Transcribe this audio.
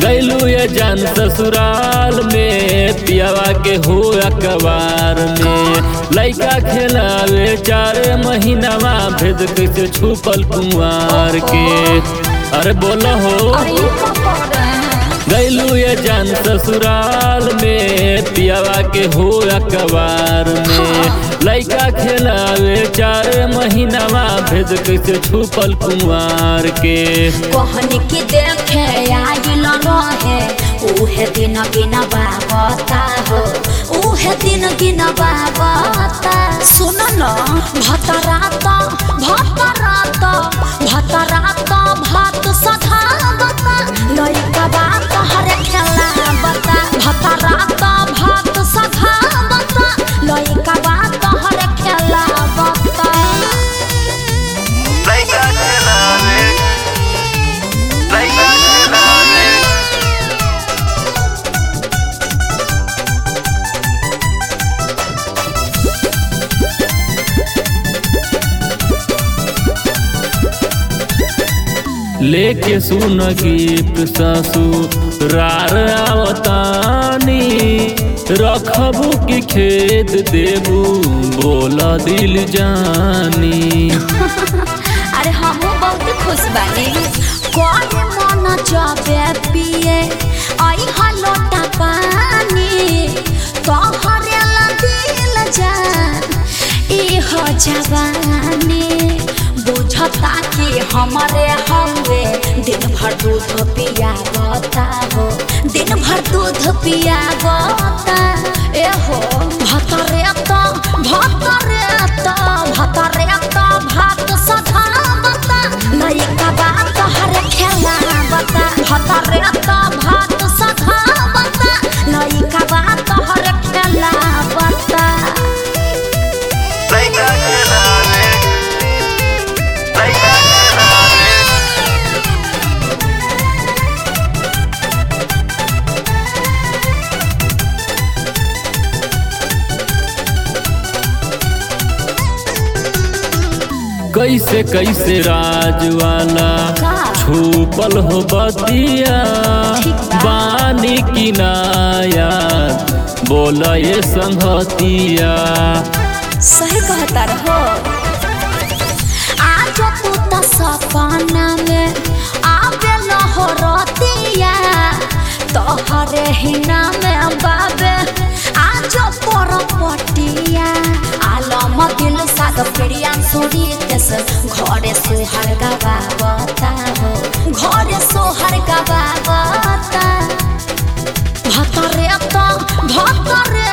गैलू ये जान ससुराल में पियावा के हो अखबार में लइका खेलावे चार महीनावा भेद कैसे छुपल कुंवार के अरे बोलो हो अरे ये का कर रहे हैं गैलू ये जान ससुराल में पियावा के हो अखबार में लइका खेलावे चार महीनावा भेद कैसे छुपल कुंवार के कहनी की देखे आइल रहे उहे दिन गिन बाबता हो उहे दिन गिन बाबता सुन न भतरात भतरात भतरात भात सधावता लइका बात हर खेला बता भतरात भात सधावता लइका बात हर खेला बता लइका खेलावे लइका खेलावे लेके सुन गिफ्ट ससुरार आवतानी रखबू की खेत देबू बोला दिल जानी अरे हमहू बहुत खुश बानी कोई मन जाबे पिए आई हलोटा पानी तोहरे ला दिल जान ई हो जवानी बुझता कि हमारे हवे दिन भर दूध पिया बता हो दिन भर दूध पिया बता ए हो भतरे तो भतरे तो भतरे तो भात सधा बता लइका बात हर खेला बता भतरे तो भात सधा बता लइका बात हर खेला बता लइका खेलावे लइका खेलावे कैसे कैसे राजवाला का? छुपल हो बतिया ठीक बा। बानी किनाया बोला ये संगतिया सही कहता रहो आज तू तो सपना में आवे हो रतिया तोहरे हिना में बाबे आज पर पटिया आलम दिल साद प्रिया सोरी तेस घरे सोहर गवावता हो घरे सोहर गवावता भतरे तो भतरे